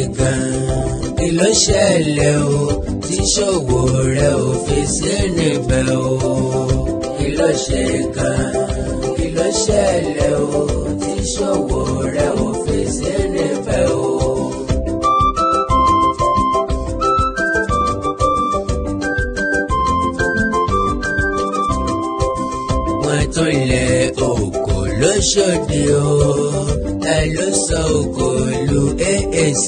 gan-an kí ló ṣẹlẹ̀ o tí ṣòwò rẹ̀ ò fi sí níbẹ̀ o kí ló ṣe gan-an kí ló ṣẹlẹ̀ o tí ṣòwò rẹ̀ ò fi sí níbẹ̀ o. wọ́n tún lẹ òkò lóṣòdì o ta ló sọ òkò lu AAC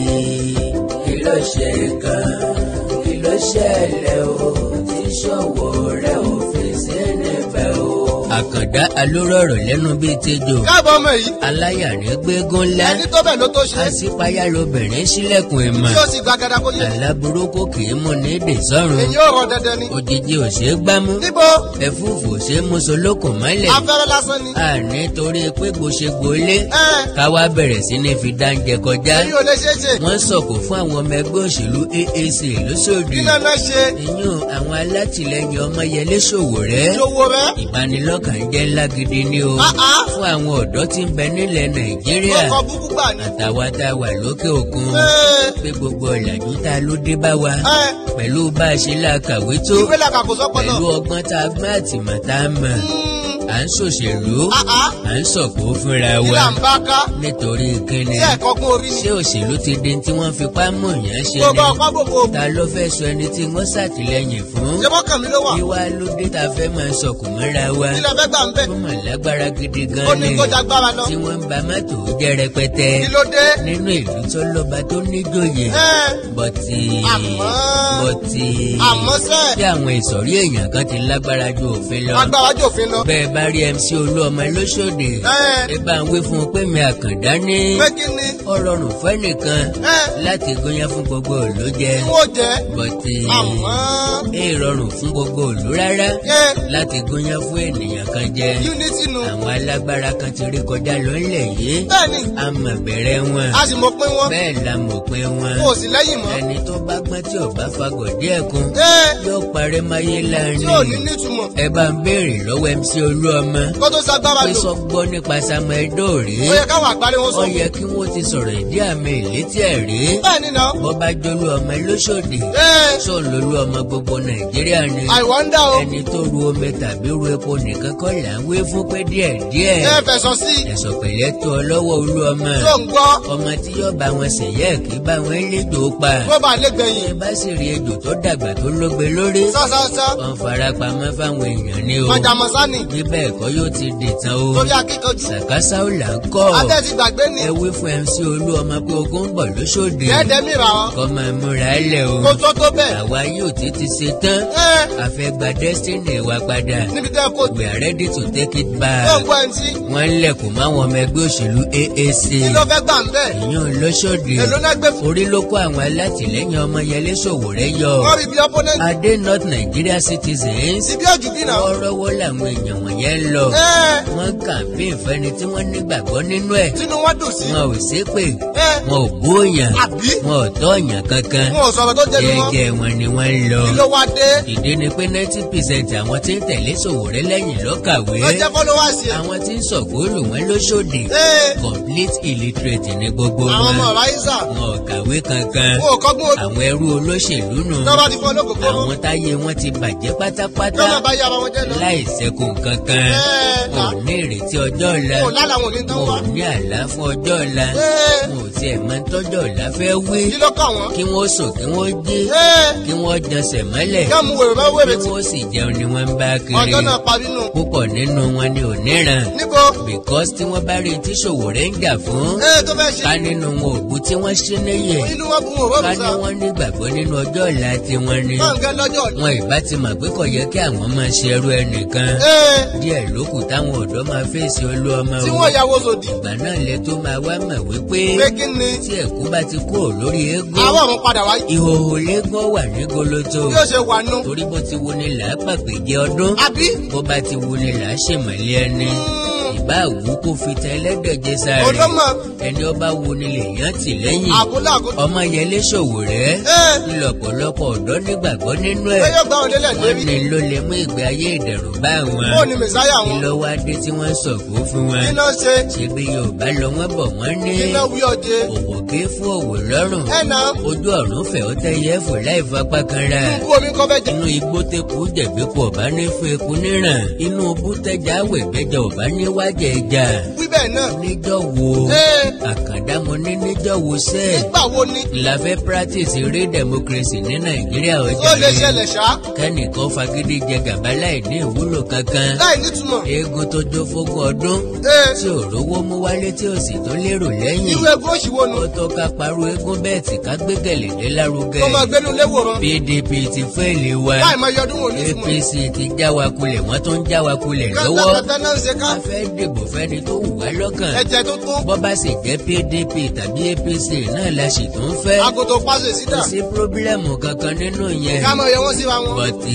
kí ló ṣe gan kí ló ṣẹlẹ̀ o tí ṣòwò rẹ̀ ò fi sí níbẹ̀ o. àkàndá alórọ̀rọ̀ lẹ́nu bíi tejò káàbọ̀ ọmọ yìí aláyàrí gbégún ńlá ẹni tó bẹ̀ ló tó ṣe àṣípayá lobìnrin sílẹ̀kùn ìmọ̀ tí ó sì gbàgàdà kó yé àlá burúkú kì í mú ní èdè sọ́run èyí ò rọ dandan ni. òjijì ò ṣeé gbámú níbo ẹ̀fúùfù ò ṣeé mú solókùn mọ́lẹ̀ afẹ́rẹ́ lásán ni. a nítorí pé gbòṣegbòlé ẹ káwá bẹ̀rẹ̀ sí ní fi dáńjẹ kọjá èyí ò lè ṣeé ṣe wọ́n sọ̀kò fún àwọn ọmọ ẹgbẹ́ òṣèlú AAC lóṣòdì kí náà náà ṣe ìyún àwọn alátìlẹyìn Ọmọyẹlé Sowore ìṣòwò rẹ. ìbanilọ́kàn jẹ́ ńlá gidi ni o Ah, ah. fún àwọn ọ̀dọ́ tí ń bẹ nílẹ̀ Nàìjíríà ọkọ̀ búkú gbà ní. àtàwa tá a wà lókè òkun Ẹ, pé gbogbo ọ̀làjú tá a ló dé bá wa ẹ, pẹ̀lú bá a ṣe la kàwé tó ìwé làkàkó sọ́pọ̀ pẹ̀lú náà. ọgbọ́n tá a gbọ́n àtìmọ̀ tá a mọ̀ Mm, à ń ṣòṣèlú ah, ah. à ń sọ̀kò fúnra kí wa là ń bá ká nítorí kíni tí ẹ̀kọ́ gún orí ni. ṣé òṣèlú ti di tí wọ́n fipá mọ̀ yẹn ṣe gbogbo ni ọ̀pá gbogbo ògùn ta ló fẹ́ sọ ẹni tí wọ́n ṣàtìlẹ́yìn fún ṣé mọ́kàn mi ló wà. wíwá ló dé ta fẹ́ máa sọkù mọ́ra wa kí lè fẹ́ gbà ń bẹ̀. wọ́n mọ̀ lágbára gidi ó gan ní ni kó jagbára lọ. tí wọ́n ń ba mọ́tò jẹ́ rẹpẹtẹ kí ló dé. nínú ìlú tó lọ́ba tó níjòyè ẹ bọ́tì Àmọ́- bọ́tì àmọ́ sẹ́ bí àwọn ìsọ̀rí èèyàn kan ti lágbára ju òfin lọ agbára jòfin lọ. bẹ́ẹ̀ bá rí MC Olúọmọ lóṣòdì ẹ ẹ bá ń wí fún un pé mi àkàndá ní pé kí ni. ó rọrùn fẹ́nìkan ẹ láti gúnyán fún gbogbo òlú jẹ kí wọ́n jẹ́. bọ́tì àmọ́ ẹ rọrùn fún gbogbo òlú rárá ẹ láti gúnyán fún ènìyàn kan jẹ unity nu. àwọn alágbára kan ti rí kọjá lọ́nlẹ̀ yìí bẹ́ẹ̀ni a mọ̀ bẹ̀rẹ̀ wọn a sì mọ̀ pé wọ́n bẹ́ẹ̀ la mọ̀ pé wọn kò sí lẹ́yìn mọ́. ẹni tó bá gbọ́n tí ò bá fagọ̀ díẹ̀ kun ẹ yóò parẹ́ máyé tí ò ní láàrin nítumọ̀. ẹ bá ń béèrè lọ́wọ́ MC Olúọmọ kó tó sagbára pé lò. sọ gbọ́ nípa Samuel Dóòrè ó yẹ káwọn àgbáre wọn ó sọ. yẹ kí wọ́n ti sọ̀rọ̀ ìdí àmì ìlétí ẹ̀ rí bẹ́ẹ̀ni náà. bó bá jólú ọmọ lóṣòdì ẹ sọ lólú ọmọ gbogbo Nàìjíríà ni I wonder o. ẹni tó ru omi tàbí ru epo nìkan kọ́ là ń wé fún pé díẹ̀ díẹ̀ ẹ fẹ̀sọ̀ sí i. ẹ̀sọ̀ pẹ̀lẹ́ tó ọ lọ́wọ́ olú ọmọ tó ń gbọ́ ọmọ tí yóò bá wọn ṣèyẹ́ kí bá wọn lédò pa kó bá lè ẹ gbẹ̀yìn. bá sì rí ejò tó dàgbà tó lógbe lórí sásásá wọn fara pamọ́ fáwọn èèyàn ní o mọ̀jàmọ̀sánì bí bẹ́ẹ̀ kọ́ yóò ti dìtàn o torí akíkanjú. sàkásá ò là ń kọ́ adé ti gbàgbé ni. ẹ wí fún MC olú ọmọ pé ogun ń bọ̀ lóṣòdì ẹ̀ẹ́dẹ̀ mìíràn ọ́. kọ́ máa múra lẹ̀ o kó tó tó bẹ́ẹ̀. àwa yóò ti ti ṣe tán ẹ a fẹ́ gba destiny wa padà níbi tẹ́ kó we are ready to take it tó back ń gbọ́ ẹni tí. wọ́n ń lẹ̀kùn máwọn ọmọ ẹgbẹ́ òṣèlú AAC kí ló fẹ́ gbà ń bẹ̀. ìyún lóṣòdì èló náà gbé fún. orí ló kó àwọn alátìlẹ́yìn Ọmọyẹlé Sowore yọ wọ́n rí bí opponent. adé not Nigeria citizens síbí òjò bí náà. wọ́ọ́rọ́wọ́ làwọn èèyàn wọ̀nyẹn lọ ẹ wọ́n kàmpéè fẹ́ni tí wọ́n nígbàgbọ́ nínú ẹ̀ tinú wọn dùn sí. wọn ò ṣépè ẹ wọn ò bóyàn àbí wọn ò tọ́yàn kankan wọn ò sọ̀rọ̀ tó jẹ́ mi mọ́. jẹ́jẹ́ wọn ni wọ́n ń lọ kí ló wá dé. ìdí ni pé ninety percent àwọn tí ń tẹ̀lé Sowore lẹ́yìn ló kàwé ló jẹ́ followers yẹn. àwọn tí ń sọ̀kúlù wọn lóṣòdì ẹ complete illiterate ní gbogbo àwọn wọn ọmọ ráísà. wọn ò kàwé kankan wọn ò kọ́gbọ́n ojú. àwọn ẹrú olóṣèlú nù tó bá ti fọ́ olókòkò. àwọn táyé wọn ti bàjẹ́ tó máa pátápátá bá yá ara wọn jẹ́ lọ. láì ṣẹ́kùn kankan ẹ wọn ò ní ìrètí ọjọ́ ọ̀la wọn ò lálàá wọn ò ní tán wọn wá. ò ní àlá fún ọjọ́ ọ̀la ẹ wọn ò tiẹ̀ máa ń tọ́jọ́ ọ̀la fẹ́ wí kí ló kàn wọ́n. kí wọ́n sùn kí wọ́n jí ẹ kí wọ́n jọsẹ̀ mọ́lẹ̀ yóò mú wèrè bá kí wèrè tí. wọ́n sì jẹun ni wọ́n ń bá kiri ọjọ́ náà parí nù. púpọ̀ nínú wọn ni ò níran níbo. because tí wọ́n bá rí tí Sowore ń jà fún ẹ tó fẹ́ ṣe. ká nínú wọn òkú tí wọ́n ṣí níyè inú wọn bú wọn ká òróòrùn ní sá. wọ́n nígbàgbọ́ nínú ọjọ́ ọ̀la tiwọn ni báńkẹ́ lọ́jọ́ ọ̀la. wọn ìbá ti mọ̀ pé kò yẹ kí àwọn máa ṣe ẹrú ẹnìkan ẹ díẹ̀ lókù táwọn ọ̀dọ́ máa fèsì olú ọmọ tí o wọ́n yàwó sòdì. ìgbà náà lẹ tó máa wá mọ̀ wípé pé kí ni. tí ẹ̀kú bá ti kúrò lórí eégún àwọn ọ̀run padà wá. ìhòòhò léégún wà ní goloto bí ó ṣe wà nù. torí bó ti wo ni là á pàpèjẹ ọdún àbí. bó bá ti wo ni là á ṣèmọ̀lẹ́ ẹni ìbá àwú kó fi tẹ ẹlẹ́dẹ̀jẹ sáré olómọ ẹni ọba wo ni lèèyàn tì lẹ́yìn àgúlà àgúlà. ọmọ yẹlé ṣòwò rẹ̀ ẹ ńlọ́pọ̀lọpọ̀ ọ̀dọ́ nígbàgbọ́ nínú ẹ ẹ̀ yóò gbà wọn délẹ̀ wọ́n lérí. ní ló lè mú ìgbé ayé ìdẹ̀rù bá wọn ó ní mẹsáyà wọn. ìlọ́wọ́ adé tí wọ́n sọ̀kò fún wọn iná ṣe ṣebí yorùbá lọ wọ́n bọ̀ wọ́n ní iná wí ọdẹ. òwò ké fún òwò lọ́rùn ẹ nà ojú ọ̀run fẹ̀ ó tẹ́yẹ fò láì fapá kan ra kú omi kọ́ fẹ́ jẹ. inú igbó tẹ́kù jẹ̀bi kú ọ̀bá ní fún eku níràn inú bútẹ́jà wẹ̀gbẹ́jà ọ̀bá ní wájà ẹja wí bẹ́ẹ̀ náà. níjọ́ wo ẹ àkàndá mo ní níjọ́ wo sẹ́ẹ̀ nígbà wo ni la fẹ́ practice eré democracy ní nàìjíríà ó ọjọ́ lè yìí ṣẹlẹ̀ ṣá. kẹ́nìkan fagídí jẹ gàba láì ní ìwúlò kankan láì nítumọ̀. eégún tó jó fógún ọdún ẹ tí ò rówó mú wálé tí ò sì tó lérò lẹ́yìn irú ẹgbẹ́ òṣìwò nù. ó tó ká parú eégún bẹ́ẹ̀ tí ká gbé gẹ̀lẹ́dẹ́ lárugẹ kó máa gbénu léwòrán. pdp ti fẹ́ẹ̀lì wa láì máa yọdún wò nítumọ̀. apc ti já wa kulẹ̀ wọ́n tún já wa kulẹ̀ lọ́wọ́ kátàkátà náà ń ṣe ká. a fẹ́ dìbò fẹ́ni tó wù wá lọ́kàn ẹ̀jẹ̀ tuntun. bọ́ bá sì jẹ́ pdp tàbí apc náà la sì tún fẹ́ agodo pàṣẹ sídà. kò sí pírọ́bílẹ̀mù kankan nínú yẹn ká máa yẹ wọ́n síra wọn. bọ́tì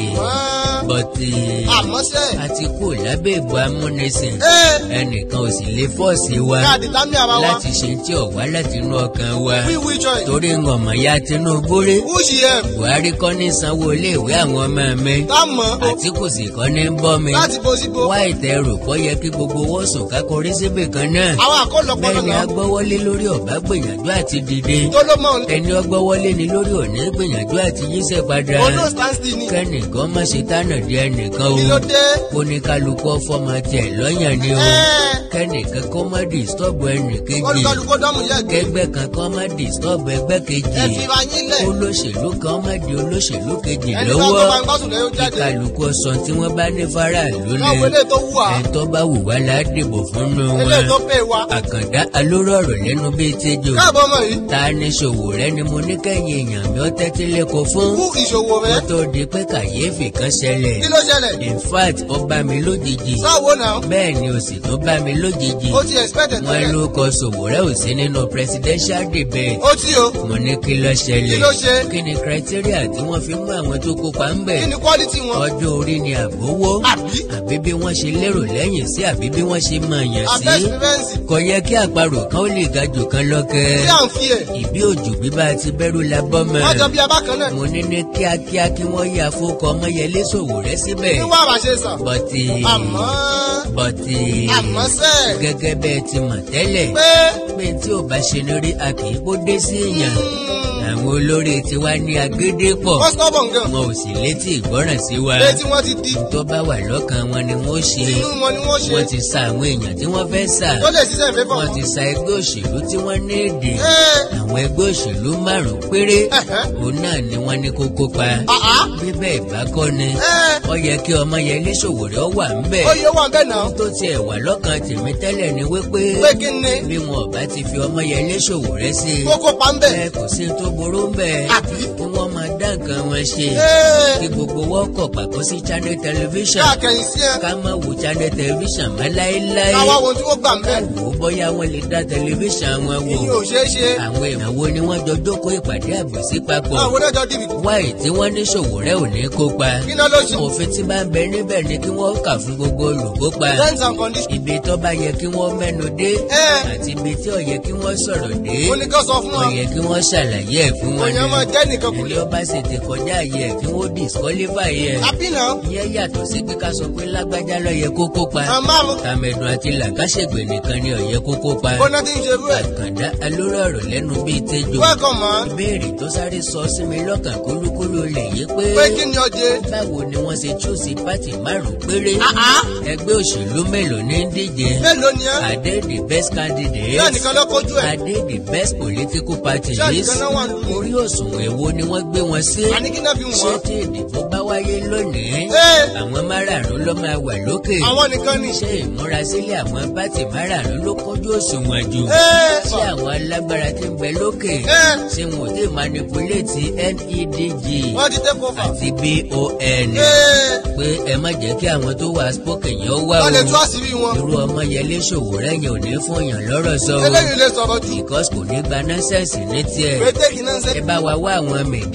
àmọ́ bọ́tì àmọ́ sẹ́. àti kò lábẹ́ ìbò amúnisìn ẹ ẹnìkan ò sì lè fọ́ọ̀sì wa káàdì lámì ara wa. láti ṣe tí ò wá láti inú ọkàn wa wí wí choice. torí ngọ̀mọ̀ ya tinubu rí who she am. buhari kọ́ ní sanwó iléèwé àwọn ọmọ mi tá mọ̀ ọ́ àtìkù sì kọ́ ní bọ́ mi láti bo síbo. wá ìtẹ̀rù kọ́ yẹ kí gbogbo owó sùn kákórí síbì kan náà àwọn àkọlọpọ bẹ́ẹ̀ ni náà agbọ́wọ́lé lórí ọ̀bá gbìyànjú àti dìde tó ló mọ̀ ọ́n. ẹni ọgbọ́wọ́lé ni lórí òní gbìyànjú àti yíṣẹ́ padà olú stand still ni. kẹ́nìkan má ṣe tánà di ẹnìkan kí o ló dé. oníkálukú fọmọ tiẹ̀ lọ́yàn ni o ẹ kẹ́nìkan kó má disturb ẹnì kejì olùkọ́lùkọ́ dọ́mù yẹ gbé. kẹgbẹ́ kan kó má disturb ẹgbẹ́ kejì ẹ fi ra yín lẹ̀. olóṣèlú kan má di olóṣèlú kejì ẹni bá tó bá lọ́wọ́ ń gbásùn lẹ́yìn ó jáde. kíkálukú sọ tí wọ́n bá ní faraàlú ni káwọn eléyìí tó wù á. ẹ̀tọ́ bá wù wá la dìbò fún nu eléyìí tó wọn pè wá. àkàndá alóró ọ̀rọ̀ lẹ́nu bíi tẹ́jọ́ káàbọ̀ ọmọ yìí. ta ni ṣòwò rẹ ni mo ní kẹ́yìn èèyàn mi ó tẹ́tí lẹ́kọ̀ọ́ fún kú ìṣòwò rẹ. kó tó di pé kàyéfì kan ṣẹlẹ̀ kí ló ṣẹlẹ̀. in fact ó bá mi lójijì sáwo náà. bẹ́ẹ̀ ni ó sì tún bá mi lójijì ó ti expect ẹ̀ wọ́n tẹ́lẹ̀. ló kọ ṣòwò rẹ ò sí nínú presidential debate ó tí o. mo ní kí ló ṣẹlẹ̀ Kí ló ṣe? kí ni criteria tí wọ́n fi mú àwọn tó kópa ń bẹ̀ kí ni quality wọn. ọjọ́ orí ni àbówó àbí. àbí bí wọ́n ṣe lérò lẹ́yìn sí àbí bí wọ́n ṣe mọ̀ yàn sí abẹ́ experience. kò yẹ kí àparò kan ó lè ga jù kan lọ́kẹ́ tí à ń fi ẹ̀. ìbí òjò bíbá ti bẹ́rù la bọ́ mọ́ wọ́n jọ bí abákan náà. mo ní ní kíákíá kí wọ́n yà fókọ ọmọyẹlé ṣòwò rẹ síbẹ̀ kí wàá bá ṣe sàn. bọ́tì àmọ́ bọ́tì àmọ́ sẹ́. gẹ́gẹ́ bẹ́ẹ̀ ti mọ̀ tẹ́lẹ̀ pé pé tí ò bá ṣe ní rí a kì í kó dé sí èèyàn àwọn olórí tiwa ní agédé pọ̀ wọ́n stubborn gan. wọn ò sì létí ìgbọ́ràn sí wa létí wọ́n ti di. tó bá wà lọ́kàn wọn ni wọ́n ṣe inú wọn ni wọ́n ṣe. wọ́n ti sa àwọn èèyàn tí wọ́n fẹ́ sà tó lè ṣiṣẹ́ ìfẹ́ fún wọ́n wọn. ti sa ẹgbẹ́ òṣèlú tí wọ́n ní èdè ẹ àwọn ẹgbẹ́ òṣèlú márùn-ún péré ẹ̀hẹ́. òun náà ni wọ́n ní kó kópa àá. bí bẹ́ẹ̀ bá kọ́ ni ẹ ó yẹ kí ọmọ yẹn lé Sowore ó wà ńbẹ̀ ó yẹ wà bẹ́ẹ̀ náà. tó tiẹ̀ wà lọ́kàn tèmi tẹ́lẹ̀ ni wípé pé kí ni bí wọn ò bá ti fi ọmọ yẹn lé Sowore sí i kókó pa ń bẹ̀. ẹ kò sí tó burú ńbẹ̀ àbí. kí wọ́n máa dá nǹkan wọn ṣe ẹ kí gbogbo wọn kọ̀ pàkó sí channel television káàkiri sí ẹ. ká má wo channel television mọ́ láéláé káwá wo tí wọ́n gbà ń bẹ̀. wò ó bóyá wọn lè dá television wọn wò ìyẹn ò ṣeé ṣe. àwọn èèyàn wo ni wọ́n jọ jókòó ìpàdé àbòsí papọ̀ àwọn oníjọ dìbì. wáyé tí wọ́n ní Sowore ò ní kópa kí náà ló ṣe. òfin tí bá ń bẹ níbẹ̀ ni kí wọ́n kà fún gbogbo olùkópa terms and conditions. ibi tó bá yẹ kí wọ́n mẹ́nu dé ẹ àti ibi tí ò yẹ kí wọ́n sọ̀rọ̀ dé ó ní kó sọ fún ó wọn. yẹ kí wọ́n ṣàlàyé ẹ̀ fún wọn òyìn ọmọ jẹ́ nìkan kù ẹni lé. ọba sì ti kọjá àyè ẹ̀ kí wọ́n disqualify ẹ̀ àbí náà. ìyẹn yàtọ̀ sí pé ká sọ pé lágbájá ló yẹ kó kópa àwọn márùn. tàmẹ̀dùn àti làkàṣègbè nìkan ni ó yẹ kó kópa bọ́nà tí ń ṣe rú ẹ̀. àkàndá alóró ọ̀rọ̀ lẹ́nu bíi tẹ́jọ́ welcome ma. ìbéèrè tó sáré sọ sí mi lọ́kàn kúlúkúlú lè yí pé pé kí ni ọjẹ́. báwo ni wọ́n ṣe chúùsì pátì márùn-ún péré àá. ẹgbẹ́ òṣèlú mélòó ní ń díje mélòó ni ẹ. Are they the best bẹ́ẹ̀ candidates? nìkan ló kojú ẹ̀. Are they the best political parties? Ṣé nìkan náà wà lórí. Orí òṣùwọ̀n èwo ni wọ́n gbé wọn sí? àní kí náà fi Ṣé wọ́n. tí ìdìbò bá wáyé lónìí? Ee. Àwọn márààrún ló máa wà lókè. àwọn nìkan ni. Ṣé ìmúrasílẹ̀ àwọn pátì márààrún ló kójú òṣùwọ̀n jù? Ee. Ṣé àwọn alágbára tí ń bẹ lókè? Ee. Ṣé wọn ò dé manipulate NEDG wọ́n ti take over. àti BON? Ee. Pé ẹ má jẹ́ kí àwọn tó wà spoken yẹn ó wà wọ́n lè tú o. àṣírí wọn. Irú ọmọ Yẹlé Sowore yẹn ò ní fún yàn lọ́rọ̀ sọ o. eléyìí lè sọ̀rọ̀ jù. Because kò ní gba nọ́sẹ̀sì ní tiẹ̀. pété kì náà ń Ẹ sẹ́. bá wa wá àwọn mèdí ọkàn.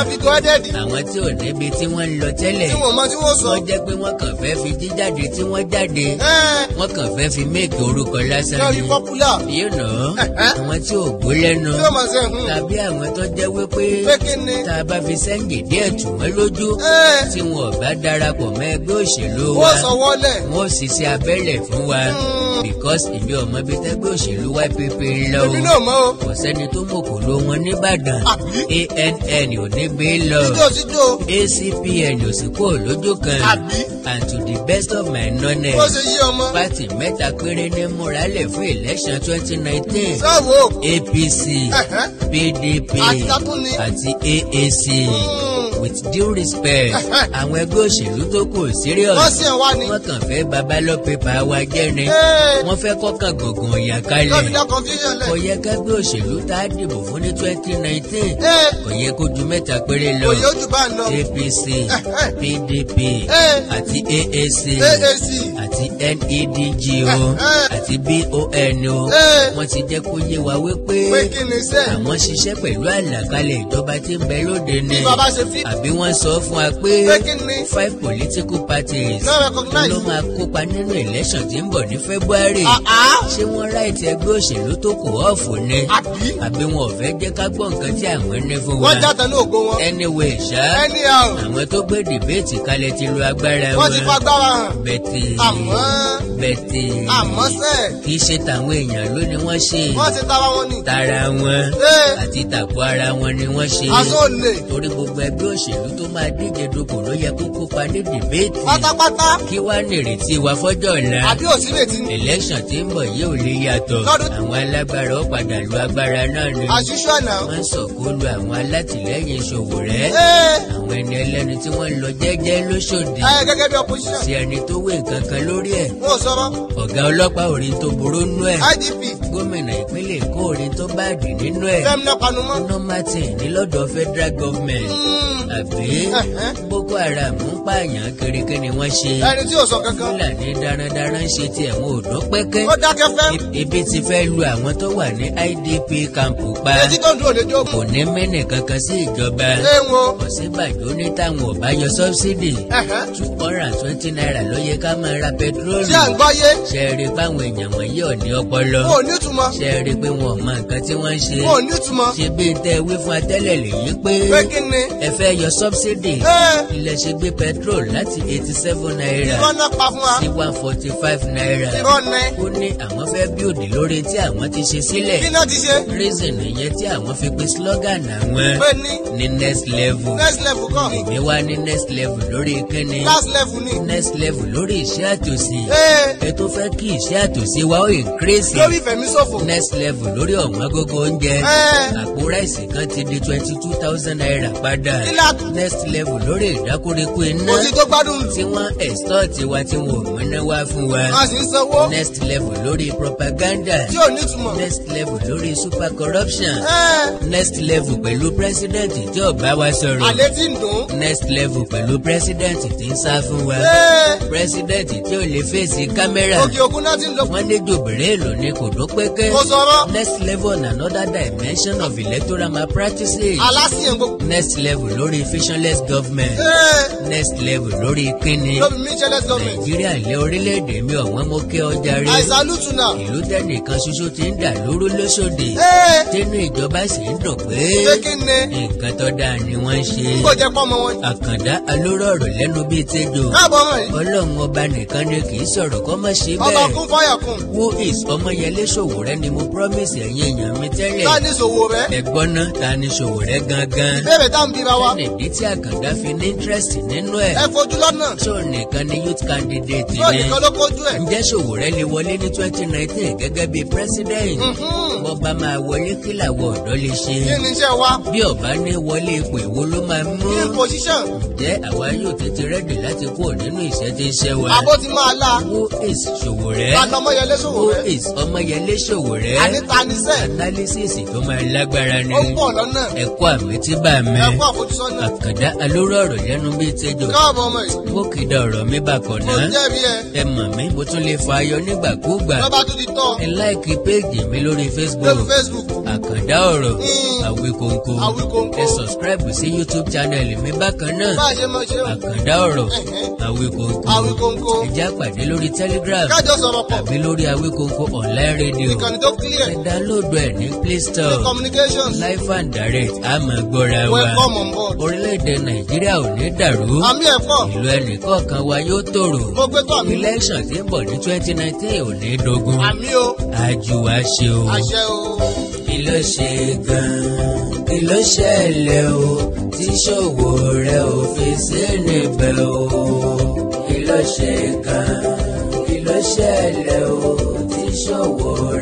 máa fi gbọ́ ẹ́dẹ́ẹ̀dì àwọn tí ò níbi tí wọ́n ń lọ tẹ́lẹ̀ tí wọ́n mọ tí wọ́n sọ. wọ́n jẹ́ pé wọ́n kàn fẹ́ fi jíjáde tí wọ́n jáde ẹ́ẹ̀ wọ́n kàn fẹ́ fi méèkì orúkọ lásán yóò ni rí pọ́pùlà you know Ẹ̀hẹ́. àwọn tí ò gbó lẹ́nu yóò máa ṣe hùn. tàbí àwọn tó jẹ́ wípé pé kí ni. tá a bá fi sẹ́ńgì díẹ̀ tù wọ́n lójú ẹ́ẹ̀ tí wọn ò bá darapọ̀ mọ́ ẹgbẹ́ òṣèlú wa wọ́n sọ wọlé. wọn ò sì ṣe abẹ́lẹ̀ fún wa because èmi ọmọ bíi tẹ́gbẹ́ òṣèlú YPP ń lọ èmi o náà mọ̀ o. kò sẹ́ni tó mọ̀ kò ló wọn nìbàdàn Àbí? ANN ò ní gbé lọ jíjó jíjó. ACPN ò sì kó lójú kan Àbí? and to the best of my bó knowledge ṣe yí ọmọ. pátì mẹ́ta péré ní múralẹ̀ fún election twenty nineteen sáwò. APC Ẹ̀hẹ́. PDP Àti tatún ni. àti AAC Mm. with due respect àwọn ẹgbẹ́ òṣèlú tó kù serious wọ́n sì ń wá ni. wọ́n kàn fẹ́ babalọ́ pépà wa jẹ́ ni ẹ́ẹ̀ wọ́n fẹ́ kọ́kàn gọ̀gàn ọ̀yà yóò fi kalẹ̀ dá confusion kò lẹ̀. yẹ kágbé òṣèlú tá a dìbò fún ní twenty nineteen ẹ́ẹ̀ kò yẹ kó ju mẹ́ta péré lọ òye ojú bá ń lọ. APC PDP ẹ́ẹ̀ àti AAC AAC. àti NEDG o àti BON o ẹ́ẹ̀ wọ́n ti jẹ́ kó yé wa wípé pé kí ni sẹ́. àwọn ṣiṣẹ́ pẹ̀lú àlàkalẹ̀ ìjọba tí ń bẹ lóde ni bí bàbá ṣe fi. àbí wọ́n sọ fún wa pé pé kí ni. five political parties no recognize. ló máa kópa nínú election tí ń bọ̀ ní February àá. ṣé wọ́n ráìtì ẹgbẹ́ òṣèlú tó kù ọ̀fù ni àbí. àbí wọn ò fẹ́ jẹ́ ká gbọ́ nǹkan tí àwọn ní fún wa wọ́n jáde ní ògo wọn. anyway ṣá anyhow. àwọn tó gbé dìbéètì kalẹ̀ ti lo agbára wọ́n ti fa agbára hàn. bẹ̀tì àmọ́ bẹ̀tì àmọ́ sẹ́. kì í ṣe tàwọn èèyàn ló ni wọ́n ṣe wọ́n ti tara wọn ni. tara wọn ẹ́ẹ̀ àti tàkò ara wọn ni wọ́n ṣe aṣọ òlè. torí gbogbo ẹgbẹ́ òṣèlú tó máa díje dupò ló yẹ kó kópa ní dìbéètì pátápátá. kí wá nírètí wa fọ́jọ́ ọ̀la àbí òsínlẹ̀tì ni. election tí ń bọ̀ yìí ò lè yàtọ̀ Lọ́dún- àwọn alágbára ó padà lu agbára náà ni àṣìṣe àná. wọ́n sọ̀kò lu àwọn alátìlẹ́yìn Ṣòwòrẹ́ ẹ́ẹ̀ àwọn ẹni ẹlẹ́ni tí wọ́n lọ jẹ́jẹ́ lóṣòdì ẹ̀ gẹ́gẹ́ bí opposition. sí ẹni tó wé nǹkan kan lórí ẹ̀ wọ́n sọ̀rọ̀. ọ̀gá ọlọ́pàá ò rí tó burú nú ẹ̀ IDP. gómìnà ìpínlẹ̀ Èkó ò rí tó báàdì nínú ẹ̀ fẹ́mi panumọ́. ọ̀nà Martin ní lọ́dọ̀ federal government Mm. àbí Ẹ̀hẹ́. Boko Haram ń pààyàn kirikiri ni wọ́n ṣe ẹni tí ò sọ kankan. Fúlàní darandaran ń ṣe tiẹ̀ wọn ò dún pẹ́kẹ́ ó dákẹ́ fẹ́. ebi ti fẹ́ lu àwọn tó wà ní IDP kampu pa etí tó ń dúró lè kò jókòó. ní mẹ́nì kankan sí ìjọba ẹ wo. Ọ̀ṣínbàjò ní táwọn ò bá yọ sọ́bsidì Ẹ̀hẹ́. two hundred and twenty naira ló yẹ ká máa ra pẹtrólù ṣé à ń gbọ́yé. ṣe é rí i pé àwọn èèyàn wọ̀nyí ò ní ọpọlọ wọn ò ní ìtumọ̀. ṣe é rí i pé wọn ò mọ nǹkan tí wọ́n ń ṣe wọn ò ní ìtumọ̀. ṣe bí n tẹ́ wí fún atẹ́lẹ̀ lèyí pé pé kí ni. ẹ fẹ́ yọ sọ́bsidì ẹ́ẹ̀ ilẹ̀ ṣe gbé petrol láti eighty seven naira irọ́ náà pa fún wa. sí one forty five naira irọ́ nẹ. ó ní àwọn fẹ́ bíòdì lórí tí àwọn ti ṣe sílẹ̀ kí náà ti ṣe. reason nìyẹn tí àwọn fi pe slogan àwọn pé ní ní next level next level kọ́. èmi wá ní next level lórí kíni last level ni. next level lórí iṣẹ́ àtòsí ẹ́ẹ̀ ẹ tó fẹ́ kí iṣẹ́ àtòsí wa ó increase lórí ìfẹ̀míṣòfò. next level lórí ọ̀wọ́n gógó oúnjẹ ẹ́ẹ̀ àpò ráìsì kan ti di twenty two thousand naira padà kí láàtú. next level lórí ìdákórekó iná kò sí tó gbádùn. tí wọ́n extort wa tí wọ́n ò múná wá fún wa a sì ń sanwó. next level lórí propaganda tí ò ní ìtumọ̀. next level lórí super corruption ẹ́ẹ̀ next level pẹ̀lú president tí ò bá wa sọ̀rọ̀ àlẹ́ tí ń dùn. next level pẹ̀lú president tí ń sá fún wa ẹ́ẹ̀ president tí ò lè fèsì kámẹ́rà òkè òkun náà ti ń lọ. wọ́n lé jòbìrì èlò ní kò dún pẹ́kẹ́ kò sọ̀rọ̀. next level on another dimension of electoral malpractices aláṣìyàn gbogbo. next level lórí fictionless government ẹ́ẹ̀ next level lórí kíni lóbi mitchellet government. nàìjíríà lé orílẹ̀-èdè mi ọ̀wọ́n mo kẹ́ ọjà rí àìsàn lùtùnà. ìlú tẹ́nìkan ṣoṣo ti ń dà lóru lóṣòdì ẹ́ẹ̀ tínú ìjọba sì ń dùn pé pé kí ni. nǹkan tó dáa ni wọ́n ń ṣe kò jẹ́ pọ́nmọ wọn. àkàndá alórọ̀rọ̀ lẹ́nu bíi tẹ́jọ́ káàbọ̀ ọmọ yìí. ọlọ́run ọba nìkan ni kì í sọ̀rọ̀ kọ́ mọ̀ sí ọba bẹ́ẹ̀ kún fáyà kún. who is ọmọyẹlé Sowore ni mo promise ẹ̀yin èèyàn mi tẹ́lẹ̀ ká ní ìṣòwò rẹ̀. ẹ̀gbọ́n náà ta ni Sowore gangan ìbéèrè tá à ń bira wa. nìdí tí àkàndá fi ní interest nínú ẹ̀ ẹ fojú lọ́nà. tó nìkan ni youth candidate tí ò ni nìkan ló kojú ẹ̀. ǹjẹ́ Sowore lè wọlé ní twenty nineteen gẹ́gẹ́ bí president Mhm. bọ́ba máa wọlé kí làwọn ọ̀dọ́ lè ṣe kí ni iṣẹ́ wa. bí ọba ní wọlé ipò èwo ló máa mú kí leading position ǹjẹ́ àwa yóò tètè rẹ́dì láti kúrò nínú ìṣẹ́ tí ń ṣẹ́ wa àbó ti máa la who is Ṣòwòrẹ́ lànà ọmọyẹlé ṣòwò who rẹ is Ọmọyẹlé Ṣòwòrẹ́ àníta níṣẹ́ analysis tó máa lágbára ni ó ń bọ̀ lọ́nà ẹ̀kọ́ àmì tí bá mi ẹ̀kọ́ àfojúsọ́nà àkàndá alóró ọ̀rọ̀ lẹ́nu bíi tẹ́jọ́ káàbọ̀ ọmọ yìí mo kìdá ọ̀rọ̀ mi bákan mo náà jẹ́rìí ẹ ẹ mọ̀ mí mo tún lè fa ayọ̀ nígbàkúgbà lọ́ba tún ti tọ́ ẹ láìkí péèjì mi lórí lórí Facebook Facebook àkàndá ọ̀rọ̀ Mm. àwíkóńkó Àwíkóńkó. ẹ subscribe sí YouTube channel mi bákan náà bá a ṣe máa ṣe o àkàndá ọ̀rọ̀ Ẹ̀hẹ́. àwíkóńkó Àwíkóńkó. ẹ já pàdé lórí Telegram kájọ sọ̀rọ̀ pọ̀ tàbí lórí àwíkóńkó online radio ìkànnì tó clear ẹ download ẹ̀ ní Play Store communications live and direct a máa gbọ́ra wa welcome on board orílẹ̀-èdè Nàìjíríà ò ní dàrú àmì ẹ̀kọ́ ìlú ẹnìkọ̀ọ̀kan wa yóò tòrò mo gbé tó àmì election tí ń bọ̀ ní twenty nineteen ò ní dogun àmì o àjù wa ṣe o. àṣẹ o kí ló ṣe gan-an kí ló ṣẹlẹ̀ o tí Ṣòwòrẹ́ ò fi sí níbẹ̀ o. kí ló ṣe gan-an kí ló ṣẹlẹ̀ o tí Ṣòwòrẹ́